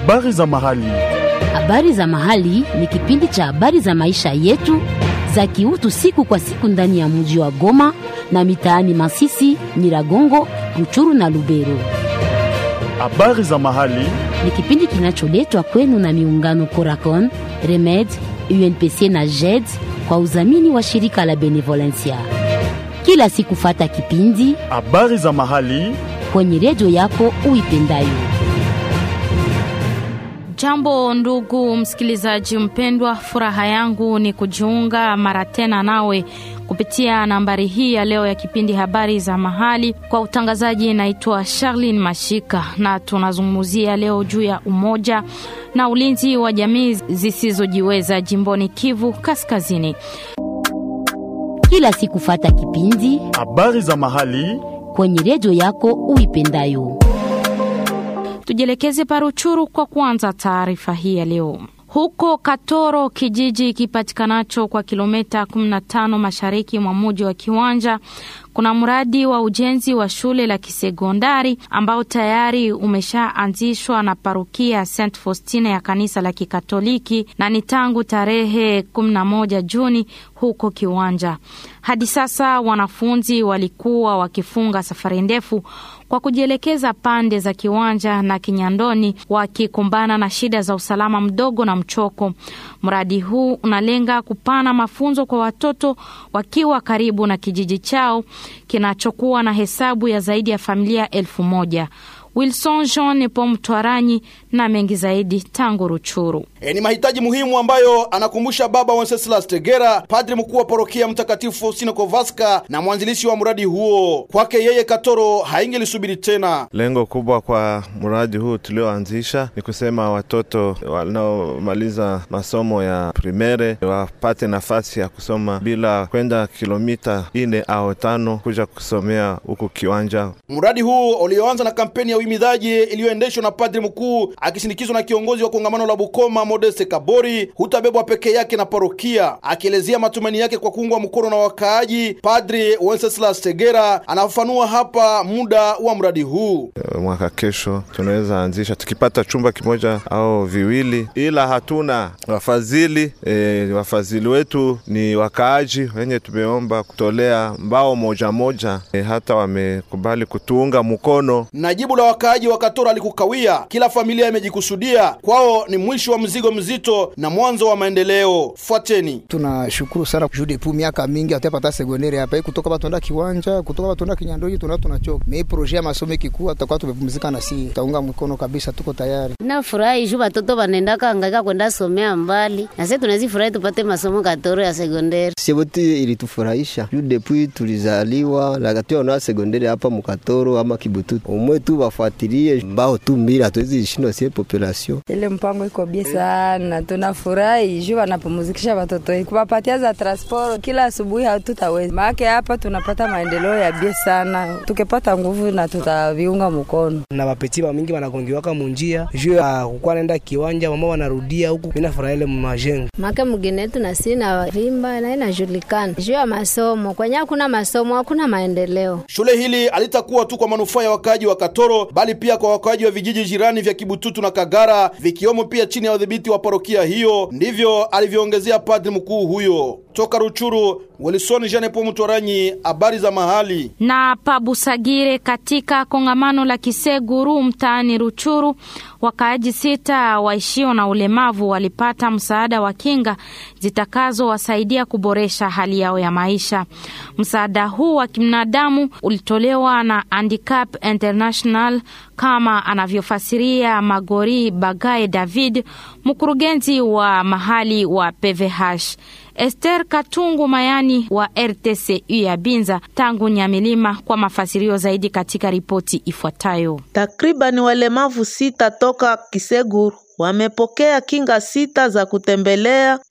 Habari za mahali. Habari za mahali ni kipindi cha habari za maisha yetu za kiutu siku kwa siku ndani ya mji wa Goma na mitaani Masisi, Nyiragongo, Ruchuru na Lubero. Habari za mahali. Ni kipindi kinacholetwa kwenu na miungano Coracon, Remed, UNPC na JED kwa udhamini wa shirika la Benevolencia. Kila siku fata kipindi Habari za mahali. kwenye redio yako uipendayo. Jambo ndugu msikilizaji mpendwa, furaha yangu ni kujiunga mara tena nawe kupitia nambari hii ya leo ya kipindi habari za mahali. Kwa utangazaji, naitwa Charlene Mashika na tunazungumzia leo juu ya umoja na ulinzi wa jamii zisizojiweza jimboni Kivu Kaskazini. Kila siku fata kipindi Habari za mahali. kwenye redio yako uipendayo. Tujielekeze Paruchuru kwa kuanza taarifa hii ya leo. Huko Katoro, kijiji kipatikanacho kwa kilomita 15 mashariki mwa mji wa Kiwanja, kuna mradi wa ujenzi wa shule la kisekondari ambao tayari umeshaanzishwa na parokia St Faustina ya kanisa la Kikatoliki na ni tangu tarehe 11 Juni huko Kiwanja. Hadi sasa wanafunzi walikuwa wakifunga safari ndefu kwa kujielekeza pande za Kiwanja na Kinyandoni, wakikumbana na shida za usalama mdogo na mchoko. Mradi huu unalenga kupana mafunzo kwa watoto wakiwa karibu na kijiji chao kinachokuwa na hesabu ya zaidi ya familia elfu moja. Wilson Jean Nepo Mtwaranyi na mengi zaidi tangu Ruchuru. E, ni mahitaji muhimu ambayo anakumbusha Baba Wenceslas Tegera, padri mkuu wa parokia Mtakatifu Faustino Kowalska na mwanzilishi wa mradi huo. Kwake yeye Katoro haingelisubiri tena. Lengo kubwa kwa mradi huu tulioanzisha ni kusema watoto wanaomaliza masomo ya primere wapate nafasi ya kusoma bila kwenda kilomita ine au tano kuja kusomea huku Kiwanja. Mradi huu ulioanza na kampeni ya uhimizaji iliyoendeshwa na padri mkuu akisindikizwa na kiongozi wa kongamano la Bukoma Modeste Kabori hutabebwa peke yake na parokia. Akielezea matumaini yake kwa kuungwa mkono na wakaaji, Padri Wenceslas Tegera anafafanua hapa muda wa mradi huu. Mwaka kesho tunaweza anzisha tukipata chumba kimoja au viwili, ila hatuna wafadhili. E, wafadhili wetu ni wakaaji wenye tumeomba kutolea mbao moja moja, e, hata wamekubali kutuunga mkono. Na jibu la wakaaji wa Katoro alikukawia. Kila familia imejikusudia, kwao ni mwisho wa mzigo mzito na mwanzo wa maendeleo. Fuateni. tunashukuru sana juu depuis miaka mingi hatuyapata sekondari hapa hii kutoka batunda kiwanja kutoka batunda kinyandoni tuna tunachoka me projet ya masomo ikikuwa tutakuwa tumepumzika na si taunga mkono kabisa, tuko tayari. Nafurahi juu watoto wanaendaka hangaika kwenda somea mbali, na sisi tunawezi furahi tupate masomo Katoro ya sekondari. Seboti ilitufurahisha juu depuis tulizaliwa nakationa sekondari hapa Mukatoro ama Kibututu, umwe tu wafuatilie mbao tu mbili, hatuwezi shindwa sie population Ile mpango iko bie sana, tunafurahi juu wanapumzikisha watoto wetu, kuwapatia za transport kila asubuhi. Hatutaweza maake hapa tunapata maendeleo ya bie sana, tukipata nguvu na tutaviunga mkono. na bapeti ba mingi wanagongiwaka munjia juu ya kukuwa naenda kiwanja, mama wanarudia huku, mina furaha ile majengo Make mgine wetu na si na vimba na inajulikana juu ya masomo. Kwenye hakuna masomo hakuna maendeleo. Shule hili halitakuwa tu kwa manufaa ya wakaaji wa Katoro bali pia kwa wakaaji wa vijiji jirani vya Kibututu na Kagara vikiwemo pia chini ya udhibiti wa parokia hiyo. Ndivyo alivyoongezea padri mkuu huyo. Toka Ruchuru, Wilson Jean Paul Mtoranyi, habari za mahali. na Pabusagire katika kongamano la Kiseguru mtaani Ruchuru, wakaaji sita waishio na ulemavu walipata msaada wa kinga zitakazowasaidia kuboresha hali yao ya maisha. Msaada huu wa kibinadamu ulitolewa na Handicap International kama anavyofasiria Magori Bagaye David, mkurugenzi wa mahali wa PVH. Esther Katungu Mayani wa RTCU ya Binza tangu Nyamilima kwa mafasirio zaidi katika ripoti ifuatayo. Takriban walemavu sita toka Kiseguru wamepokea kinga sita za kutembelea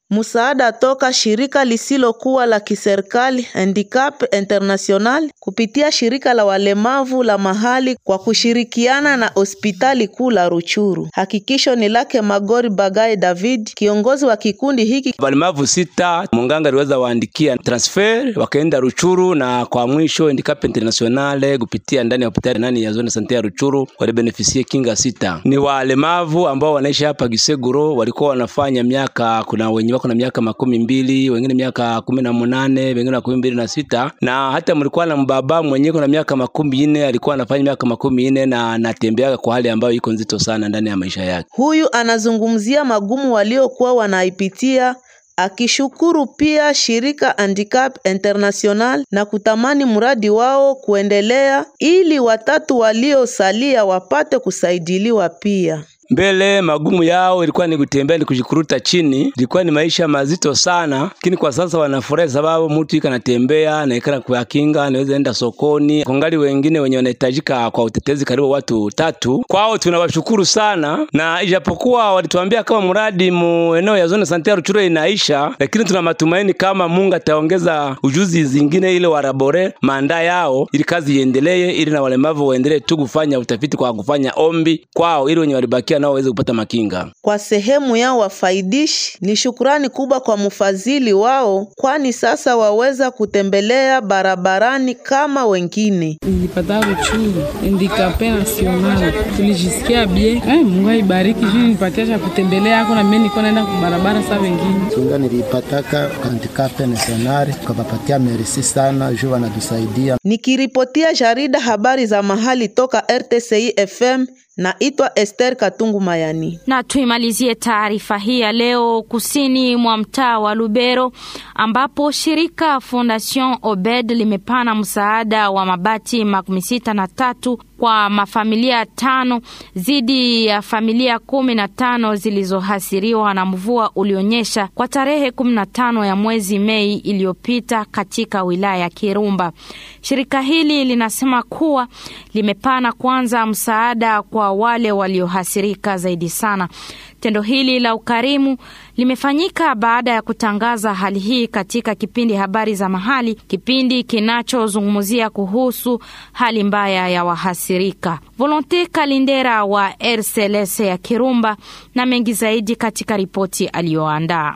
msaada toka shirika lisilokuwa la kiserikali Handicap International kupitia shirika la walemavu la mahali kwa kushirikiana na hospitali kuu la Ruchuru. Hakikisho ni lake Magori Bagai David, kiongozi wa kikundi hiki. Walemavu sita munganga aliweza waandikia transfer wakaenda Ruchuru, na kwa mwisho Handicap International kupitia ndani ya hospitali nani ya zone sante ya Ruchuru walibenefisie kinga sita. Ni walemavu ambao wanaishi hapa Giseguro, walikuwa wanafanya miaka, kuna wenye wako na miaka makumi mbili, wengine miaka kumi na munane, wengine makumi mbili na sita, na hata mlikuwa na mbaba mwenye kuna miaka makumi nne alikuwa anafanya miaka makumi nne na anatembeaga kwa hali ambayo iko nzito sana ndani ya maisha yake. Huyu anazungumzia magumu waliokuwa wanaipitia akishukuru pia shirika Handicap International na kutamani mradi wao kuendelea ili watatu waliosalia wapate kusaidiliwa pia. Mbele magumu yao ilikuwa ni kutembea, ni kujikuruta chini, ilikuwa ni maisha mazito sana, lakini kwa sasa wanafurahi sababu mtu iko anatembea na ikana kwa kinga, anaweza enda sokoni. Kongali wengine wenye wanahitajika kwa utetezi karibu watu tatu, kwao tunawashukuru sana, na ijapokuwa walituambia kama mradi mu eneo ya zone sante ya Ruchuru inaisha, lakini tuna matumaini kama Mungu ataongeza ujuzi zingine ile warabore manda yao, ili kazi iendelee, ili na walemavu waendelee tu kufanya utafiti kwa kufanya ombi kwao, ili wenye walibakia nao waweze kupata makinga. Kwa sehemu yao wafaidishi, ni shukurani kubwa kwa mfadhili wao, kwani sasa waweza kutembelea barabarani kama wengine. Nilipata Ruchuru handikape nasional, tulijisikia bie. Eh, Mungu aibariki juu nipatia cha kutembelea ako na mimi niko naenda kwa barabara saa wengine. Kinga nilipataka handikape nasional, tukapapatia merisi sana juu wanatusaidia. Nikiripotia jarida habari za mahali toka RTCI FM naitwa Esther Katungu Mayani. Na tuimalizie taarifa hii ya leo kusini mwa mtaa wa Lubero ambapo shirika Fondation Obed limepana msaada wa mabati makumi sita na tatu kwa mafamilia tano zidi ya familia kumi na tano zilizohasiriwa na mvua ulionyesha kwa tarehe kumi na tano ya mwezi Mei iliyopita katika wilaya ya Kirumba. Shirika hili linasema kuwa limepana kwanza msaada kwa wale waliohasirika zaidi sana. Tendo hili la ukarimu limefanyika baada ya kutangaza hali hii katika kipindi habari za mahali, kipindi kinachozungumzia kuhusu hali mbaya ya wahasirika. Volonte Kalindera wa RCLS ya Kirumba na mengi zaidi katika ripoti aliyoandaa.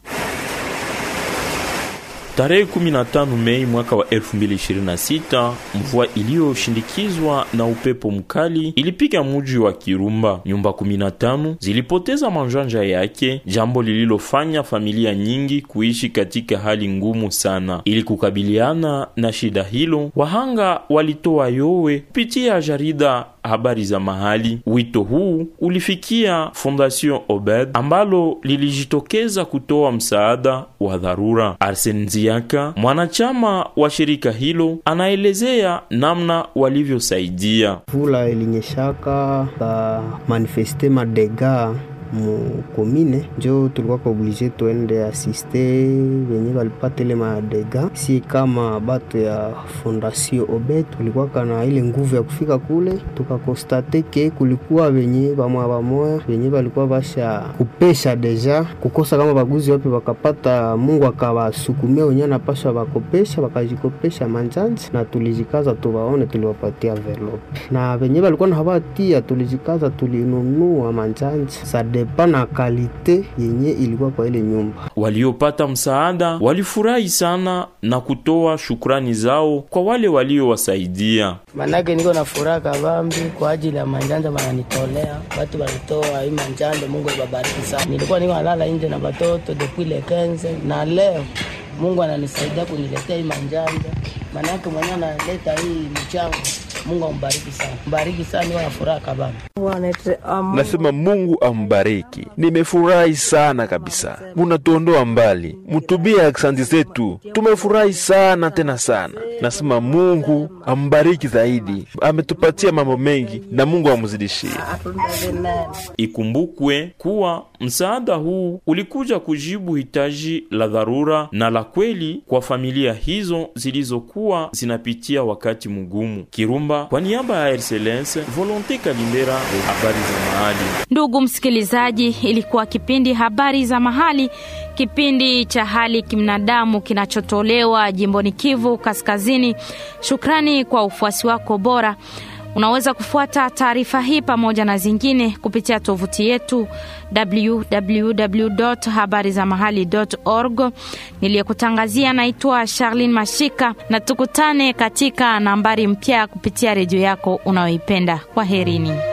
Tarehe 15 Mei mwaka wa 2026, mvua iliyoshindikizwa na upepo mkali ilipiga mji wa Kirumba. Nyumba 15 zilipoteza manjanja yake, jambo lililofanya familia nyingi kuishi katika hali ngumu sana. Ili kukabiliana na shida hilo, wahanga walitoa yowe kupitia jarida habari za mahali. Wito huu ulifikia Fondation Obed ambalo lilijitokeza kutoa msaada wa dharura. Arsen Nziaka, mwanachama wa shirika hilo, anaelezea namna walivyosaidia. Vula ilinyeshaka ka manifeste madega mukomine njo tulikuwa ka oblige tuende asiste venye walipata ile madega. Si kama bato ya Fondation Obed tulikuwa kana ile nguvu ya kufika kule, tukakostate ke kulikuwa venye bamoya bamoya venye walikuwa basha kupesha deja kukosa kama baguzi wapi wakapata, Mungu akawasukumia wenye anapasha bakopesha, bakajikopesha manjanji na tulijikaza tuwaone, tuliwapatia envelope na venye walikuwa na habatia, tulijikaza tulinunua manjanji depa na kalite yenye ilikuwa kwa ile nyumba. Waliopata msaada walifurahi sana na kutoa shukrani zao kwa wale waliowasaidia. Manake niko na furaha kabambi kwa ajili ya manjanja wananitolea, watu walitoa hii manjanja. Mungu ibabariki sana. Nilikuwa niko nalala nje na watoto depuis le 15 na leo Mungu ananisaidia kuniletea hii manjanja, manake mwenyewe analeta hii mchango Mungu ambariki sana, mbariki sana, niwa na furaha kabambi. Nasema Mungu ambariki, nimefurahi sana kabisa, munatuondoa mbali, mutubia aksanti zetu, tumefurahi sana tena sana. Nasema Mungu ambariki zaidi, ametupatia mambo mengi na Mungu amzidishie. Ikumbukwe kuwa msaada huu ulikuja kujibu hitaji la dharura na la kweli kwa familia hizo zilizokuwa zinapitia wakati mgumu. Kirumba, kwa niaba ya RCLS, Volonte Kalindera, habari za mahali. Ndugu msikilizaji, ilikuwa kipindi habari za mahali kipindi cha hali kibinadamu kinachotolewa jimboni Kivu Kaskazini. Shukrani kwa ufuasi wako bora. Unaweza kufuata taarifa hii pamoja na zingine kupitia tovuti yetu www.habarizamahali.org. Niliyekutangazia naitwa Charlene Mashika, na tukutane katika nambari mpya kupitia redio yako unayoipenda. Kwaherini.